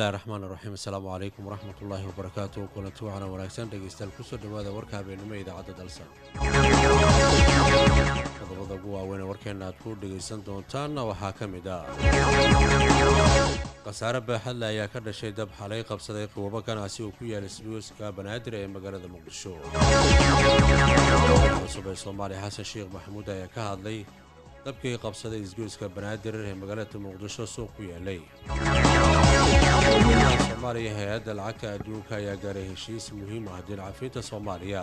bismillahi raxmaan iraxiim assalaamu calaykum waraxmat ullaahi wabarakaatu kulanti waxaana wanaagsan dhegaystayaal kusoo dhowaada warka habeenimo ee idaacadda dalsan qodobada ugu waaweyn ee warkeenna aad ku dhegaysan doontaanna waxaa ka mid ah khasaare baaxadle ayaa ka dhashay dab xalay qabsaday qiwabo ganacsi uu ku yaalay sbiiska banaadir ee magaalada muqdisho cusub ee soomaaliya xasan sheekh maxamuud ayaa ka hadlay dabkii qabsaday isgoyska banaadir ee magaalada muqdisho suuq ku yaalay soomaaliya hay-adda lacagta adduunka ayaa gaaray heshiis muhiim ah dilcafiinta soomaaliya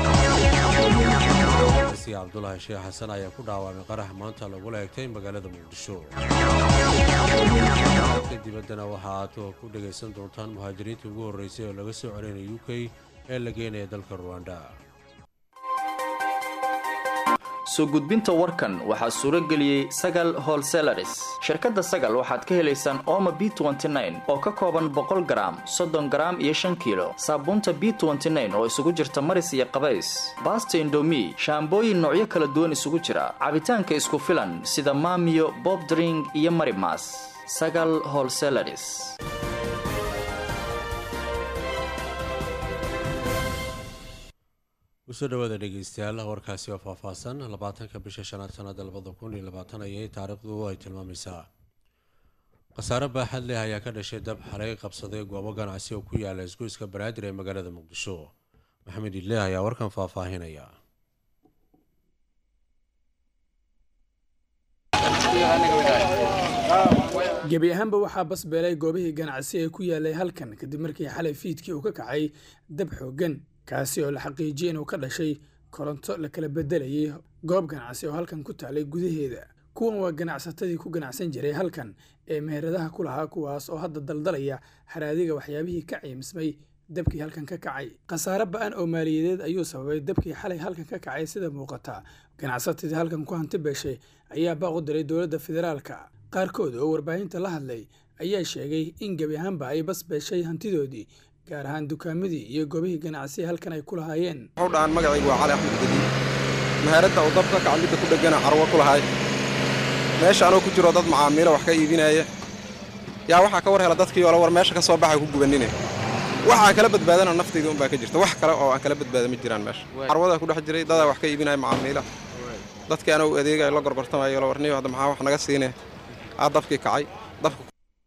si cabdulaahi sheekh xasan ayaa ku dhaawamay qarax maanta lagula egtay magaalada muqdisho ka dibaddana waxa aad ku dhegaysan doontaan muhaajiriintii ugu horreysay oo laga soo celinaya u k ee la geenaya dalka ruwanda soo gudbinta warkan waxaa suuro geliyey sagal holselaris shirkadda sagal waxaad ka helaysaan ooma b oo ka kooban boqol garaam soddon garaam iyo shan kiilo saabuunta b oo isugu jirta maris iyo qabays baasta indomi shaambooyin noocyo kala duwan isugu jira cabitaanka isku filan sida maamiyo bobdring iyo marimas sagal holselaris kusoo dhawaada dhegeystayaal warkaasi oo faahfaahsan labaatanka bisha shanaad sanada labada kun iyo labaatan ayay taariikhdu ay tilmaamaysaa khasaare baaxad leh ayaa ka dhashay dab xalay qabsaday goobo ganacsi oo ku yaala isgoyska banaadir ee magaalada muqdisho maxamed ileeh ayaa warkan faahfaahinaya gebi ahaanba waxaa basbeelay goobihii ganacsi ee ku yaalay halkan kadib markii xalay fiidkii uu ka kacay dab xooggan kaasi oo la xaqiijiyey inuu ka dhashay koronto la kala bedelayay goob ganacsi oo halkan ku taalay gudaheeda kuwan waa ganacsatadii ku ganacsan jiray halkan ee meheradaha ku lahaa kuwaas oo hadda daldalaya haraadiga waxyaabihii ka ciimsmay dabkii halkan ka kacay khasaare ba-an oo maaliyadeed ayuu sababay dabkii xalay halkan ka kacay sida muuqata ganacsatadii halkan ku hanti beeshay ayaa baaq u diray dowladda federaalka qaarkood oo warbaahinta la hadlay ayaa sheegay in gebi ahaanba ay bas beeshay hantidoodii gaar ahaan dukaamadii iyo goobihii ganacsiya halkan ay ku lahaayeen wuxuu dhahaan magacaygu waa cali axmed gadiid mahaaradda uu dabka kaca midda ku dhegana carwo ku lahay meesha anoo ku jiro dad macaamiilo wax ka iibinaya yaa waxaa ka war hela dadkii oola war meesha ka soo baxa ku gubanine waxaa kala badbaadana naftayda unbaa ka jirta wax kale oo aan kala badbaada ma jiraan meesha carwadaa ku dhex jiray dadaa wax ka iibinaya macaamiila dadkii anoo adeegaya la gorgortamayo la warniyo hadda maxaa wax naga siine aa dabkii kacay dabka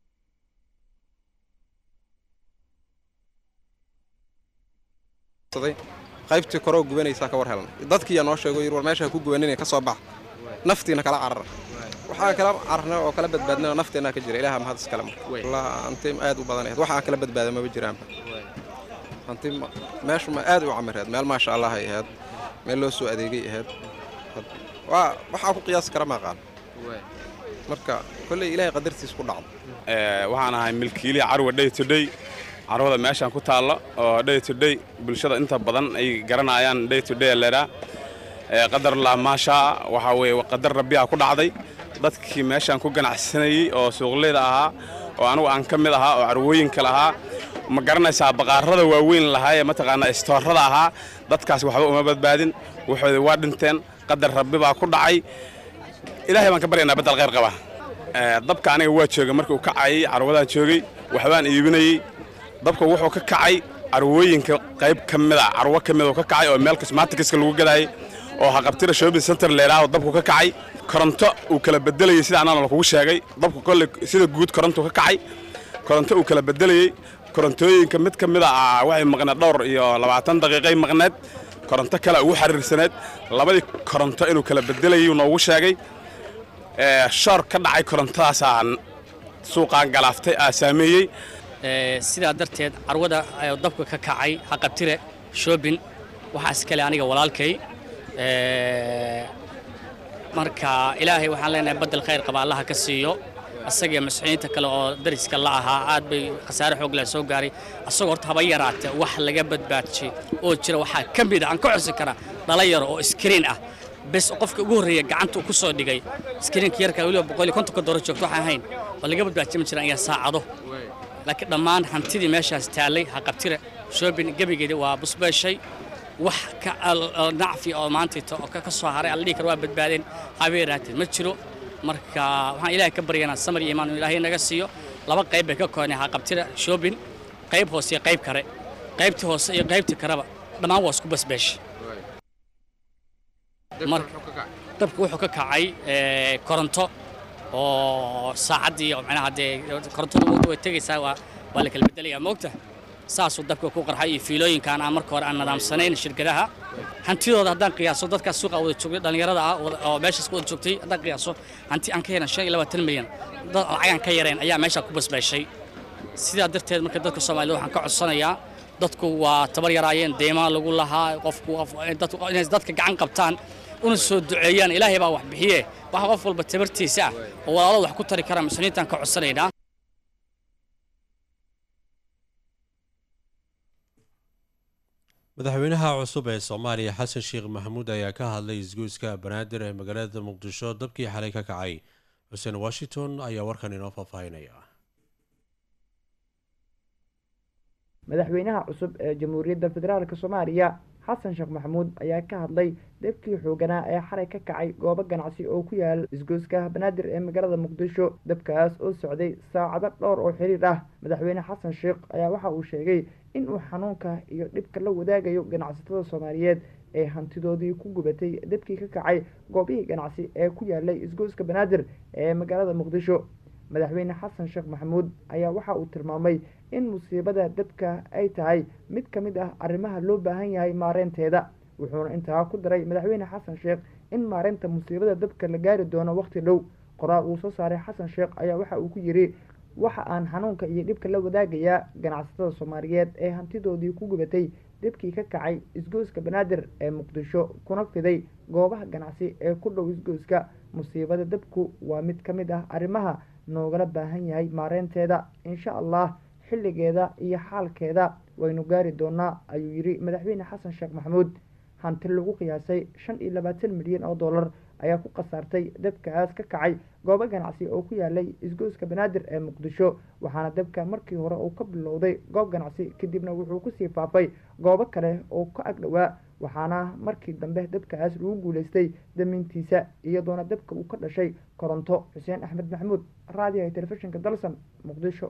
qaybtii koroo gubanaysaa ka war helan dadkiiyaa noo sheego yir war meesha ku gubanina ka soo bax naftiina kala carara waxaa kala cararna oo kala badbaadnana nafteennaa ka jira ilaha mahad iskale marka hanti aad u badan waxaa kala badbaada maba jiraanba hanti meeshu ma aad u camireed meel maasha allah ay ahayd meel loo soo adeegay ahayd waxaa ku qiyaasi kara maaqaan marka kolley ilaahay qadartiis ku dhacdo waxaan ahay milkiili carwa day to day carwada meeshaan ku taalla oo day to day bulshada inta badan ay garanayaan day to day leedhaa qadarlah maashaa waxaa weeye qadar rabbiyaa ku dhacday dadkii meeshaan ku ganacsanayey oo suuqleyda ahaa oo anugu aan ka mid ahaa oo carwooyinka lahaa ma garanaysaa baqaarada waaweyn lahaa ee mataqaanaa istoorada ahaa dadkaas waxba uma badbaadin waxooda waa dhinteen qadar rabbi baa ku dhacay ilaahay baan ka baryaynaa baddal khayr qaba dabka aniga waa joogay markii uu kacayay carwadaan joogay waxbaan iibinayey dabka wuxuu ka kacay carwooyinka qayb ka mida carwo ka mid ka kacay oo meel cosmatikiska lagu gadaayay oo haqabtira shopping center leedhaah dabku ka kacay koronto uu kala bedelayey sida anana lakugu sheegay dabku kolley sida guud koronto ka kacay koronto uu kala bedelayey korontooyinka mid ka mida ah waxay maqneed dhowr iyo labaatan daqiiqay maqneed koronto kale ugu xariirsaneed labadii koronto inuu kala bedelayay noogu sheegay shoor ka dhacay korontadaasaa suuqaan galaaftay aa saameeyey sidaa darteed carwada dabka ka kacay haqabtire shoobin waxaas kale aniga walaalkay marka ilaahay waxaan leenahay baddel khayr qaba allaha ka siiyo asagii masxiinta kale oo dariska la ahaa aad bay khasaare xoog leh soo gaaray asagoo horta haba yaraate wax laga badbaadjay oo jira waxaa ka mid a aan ka xusi karaa dhalinyaro oo iskriin ah bes qofka ugu horreeya gacanta uu ku soo dhigay iskriinka yarka weliba boqol iyo kontonka dooro joogto waxaan ahayn oo laga badbaadjay ma jiraan iyo saacado laakiin dhammaan hantidii meeshaas taallay haqabtire shoobin gebigeedii waa busbeeshay wax ka nacfi oo maantayta oo ka soo haray alla dhihi kara waa badbaadeen habeeraatee ma jiro marka waxaan ilaahay ka baryanaa samar iyo imaan inuu ilaahay naga siiyo laba qayb bay ka koonay haqabtida shoobin qayb hoose iyo qayb kare qaybtii hoose iyo qaybtii kareba dhammaan waa isku basbeeshay dabka wuxuu ka kacay koronto oo saacaddii macnaha dee korontada way tegaysaa waa waa la kala bedelayaa moogta saasuu dabka ku qarxay iyo fiilooyinkaan aan marka hore aan nadaamsanayn shirkadaha hantidooda haddaan qiyaaso dadkaas suuqa wada joogay dhallinyarada ah oo meeshaas ku wada joogtay haddaan qiyaaso hanti aan ka helan shan iyo labaatan milyan dad lacagaan ka yareen ayaa meeshaa ku basbaashay sidaa darteed marka dadka soomaalida waxaan ka codsanayaa dadku waa tabar yaraayeen deymaa lagu lahaa qofku inay dadka gacan qabtaan una soo duceeyaan ilaahay baa wax bixiye waxa qof walba tabartiisa ah oo walaalada wax ku tari kara muslimiintaan ka codsanaynaa madaxweynaha cusub ee soomaaliya xasan sheekh maxamuud ayaa ka hadlay isgoyska banaadir ee magaalada muqdisho dabkii xalay ka kacay xuseen washington ayaa warkan inoo faahfaahinaya madaxweynaha cusub ee jamhuuriyadda federaalk soomaaliya xasan sheekh maxamuud ayaa ka hadlay dabkii xooganaa ee xalay ka kacay goobo ganacsi oo ku yaal isgoyska banaadir ee magaalada muqdisho dabkaas oo socday saacado dhowr oo xiriir ah madaxweyne xasan sheekh ayaa waxa uu sheegay in uu xanuunka iyo dhibka la wadaagayo ganacsatada soomaaliyeed ee hantidoodii ku gubatay dabkii ka kacay goobihii ganacsi ee ku yaalay isgoyska banaadir ee magaalada muqdisho madaxweyne xasan sheekh maxamuud ayaa waxa uu tilmaamay in musiibada dabka ay tahay mid ka mid ah arrimaha loo baahan yahay maareynteeda wuxuuna intaa ku daray madaxweyne xasan sheekh in maareynta musiibada dabka la gaari doono waqti dhow qoraal uu soo saaray xasan sheekh ayaa waxa uu ku yidhi waxa aan xanuunka iyo dhibka la wadaagayaa ganacsatada soomaaliyeed ee hantidoodii ku gubatay dabkii ka kacay isgoyska banaadir ee muqdisho kuna fiday goobaha ganacsi ee ku dhow isgoyska musiibada dabku waa mid ka mid ah arrimaha noogala baahan yahay maareynteeda insha allah xilligeeda iyo xaalkeeda waynu gaari doonaa ayuu yidhi madaxweyne xasan sheekh maxamuud hanti lagu qiyaasay shan iyo labaatan milyan oo dollar ayaa ku khasaartay dabkaas ka kacay goobo ganacsi oo ku yaalay isgoyska banaadir ee muqdisho waxaana dabka markii hore uu ka bilowday goob ganacsi kadibna wuxuu kusii faafay goobo kale oo ka agdhowaa waxaana markii dambe dabkaas lagu guuleystay damiintiisa iyadoona dabka uu ka dhashay koronto xuseen axmed maxamuud raadiyaha telefishinka dalsan muqdisho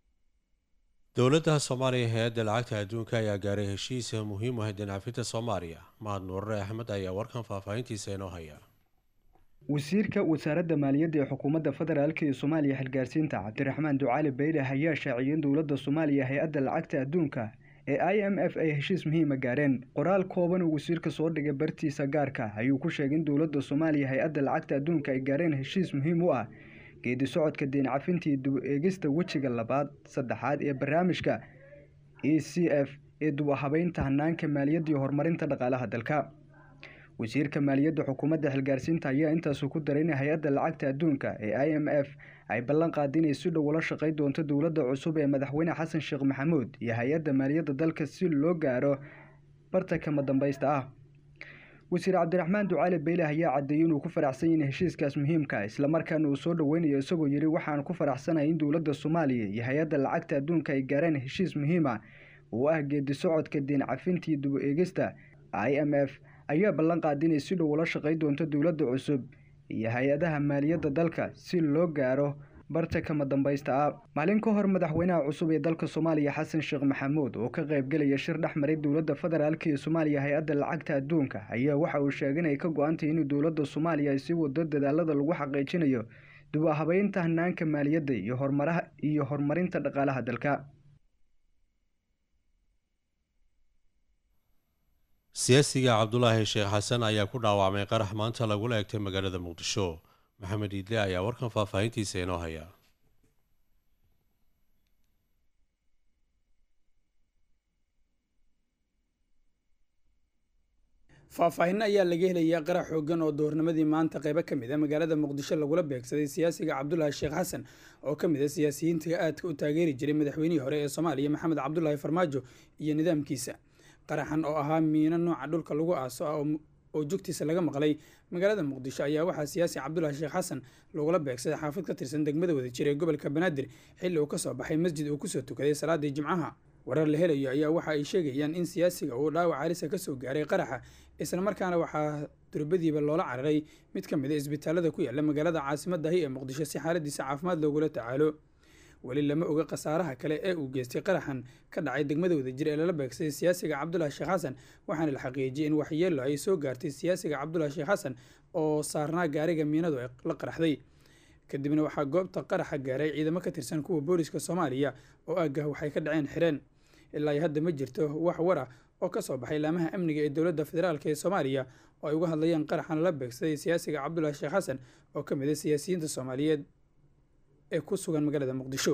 dowladda soomaaliya hay-adda lacagta adduunka ayaa gaaray heshiisa muhiim u ah dhincafinta soomaaliya mahad nuurare axmed ayaa warkan faahfaahintiisa inoo haya wasiirka wasaaradda maaliyadda ee xukuumadda federaalk ee soomaaliya xilgaarsiinta cabdiraxmaan ducaali bayle ayaa shaaciyay in dowladda soomaaliya hay-adda lacagta adduunka ee i m f ay heshiis muhiima gaareen qoraal kooban uu wasiirka soo dhigay bartiisa gaarka ayuu ku sheegay in dowladda soomaaliya hay-adda lacagta adduunka ay gaareen heshiis muhiim u ah geedi socodka deen cafintii dub eegista wejiga labaad saddexaad ee barnaamijka e c f ee dub habeynta hanaanka maaliyadda iyo horumarinta dhaqaalaha dalka wasiirka maaliyadda xukuumadda xilgaarsiinta ayaa intaasu ku daray in hay-adda lacagta adduunka ee i m f ay ballan qaada inay si dhow ula shaqay doonto dowladda cusub ee madaxweyne xasan sheekh maxamuud iyo hay-adda maaliyadda dalka si loo gaaro bartankama dambaysta ah wasiir cabdiraxmaan ducaali beyle ayaa caddeeyey inuu ku faraxsan yahin heshiiskaas muhiimka islamarkaana uu soo dhoweynayo isagoo yidhi waxaan ku faraxsanahay in dowladda soomaaliya iyo hay-adda lacagta adduunka ay gaareen heshiis muhiima oo ah geedi socodka deen cafintii dub eegista i m f ayaa ballan qaada inay si dhow ula shaqay doonto dowladda cusub iyo hay-adaha maaliyadda dalka si loo gaaro barta kama dambaysta ah maalin ka hor madaxweynaha cusub ee dalka soomaaliya xasan sheekh maxamuud oo ka qaybgelaya shir dhex maray dowladda federaalk ee soomaaliya hay-adda lacagta adduunka ayaa waxa uu sheegay inay ka go-antay in dowladda soomaaliya ay sii wado dadaalada lagu xaqiijinayo dib habeynta hanaanka maaliyadda iyo horumaraha iyo horumarinta dhaqaalaha dalka siyaasiga cabdulaahi sheekh xasan ayaa ku dhaawacmay qarax maanta lagula egtay magaalada muqdisho maxamed iidle ayaa warkan faahfaahintiisa inoo haya faahfaahin ayaa laga helayaa qarax xoogan oo doornimadii maanta qeybo ka mid a magaalada muqdisho lagula beegsaday siyaasiga cabdulaahi sheekh xasan oo ka mid a siyaasiyiinta aadka u taageeri jiray madaxweynihii hore ee soomaaliya maxamed cabdulaahi farmaajo iyo nidaamkiisa qaraxan oo ahaa miino nooca dhulka lagu aaso ah oo jugtiisa laga maqlay magaalada muqdisho ayaa waxaa siyaasi cabdulaahi sheekh xasan lagula beegsaday xaafad ka tirsan degmada wadajir ee gobolka banaadir xilli uu kasoo baxay masjid uu kusoo tukaday salaadii jimcaha warar la helayo ayaa waxa ay sheegayaan in siyaasiga uu dhaawac alisa kasoo gaaray qaraxa islamarkaana waxaa durbadiiba loola cararay mid ka mid a isbitaalada ku yaala magaalada caasimadahi ee muqdisho si xaaladiisa caafimaad loogula tacaalo weli lama oga khasaaraha kale ee uu geystay qaraxan ka dhacay degmada wadajir ee lala beegsay siyaasiga cabdulaahi sheekh xasan waxaana la xaqiijiyey in waxyeelo ay soo gaartay siyaasiga cabdulaahi sheekh xasan oo saarnaa gaariga miinadu ay la qaraxday kadibna waxaa goobta qaraxa gaaray ciidamo ka tirsan kuwa booliska soomaaliya oo aagah waxay ka dhaceen xireen ilaa hadda ma jirto wax war ah oo ka soo baxay laamaha amniga ee dowladda federaalk ee soomaaliya oo ay uga hadlayaan qaraxan lala beegsaday siyaasiga cabdulaahi sheekh xasan oo ka mid a siyaasiyiinta soomaaliyeed ee ku sugan magaalada muqdisho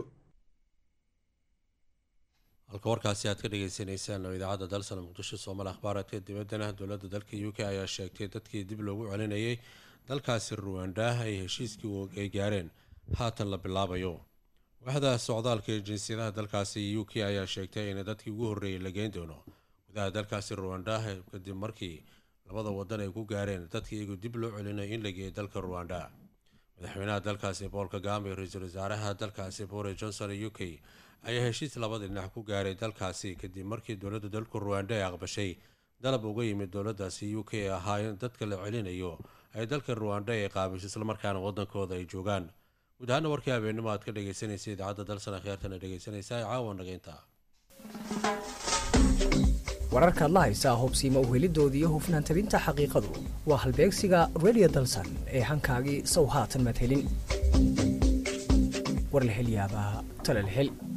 halka warkaasi aad ka dhegeysaneysaan oo idaacadda dalsan muqdisho soomaali akhbaaradka dibaddana dowladda dalka u k ayaa sheegtay dadkii dib loogu celinayay dalkaasi ruwanda ay heshiiskii ay gaareen haatan la bilaabayo waxda socdaalka ee jinsiyadaha dalkaasi u k ayaa sheegtay in dadkii ugu horreeyay la geyn doono gudaha dalkaasi ruwanda kadib markii labada wadan ay ku gaareen dadkii iyagu dib loo celinay in la geeyay dalka ruwanda madaxweynaha dalkaasi bool kagame iyo ra-iisul wasaaraha dalkaasi boris johnson u k ayaa heshiis labada dhinac ku gaaray dalkaasi kadib markii dowladda dalku ruwanda ay aqbashay dalab uga yimid dowladaasi u k ee ahaa in dadka la celinayo ay dalka ruwanda ay qaabisho islamarkaana wadankooda ay joogaan guud ahaana warkii habeenimo aad ka dhegeysanaysa idaacadda dalsan akhyaartana dhegeysanaysa ee caawa nageynta wararkaad la haysaa hubsiima uhelidooda iyo hufnaan tabinta xaqiiqadu waa halbeegsiga redio dalsan ee hankaagii sow haatan madhelin war la hel yaabaa tale la hel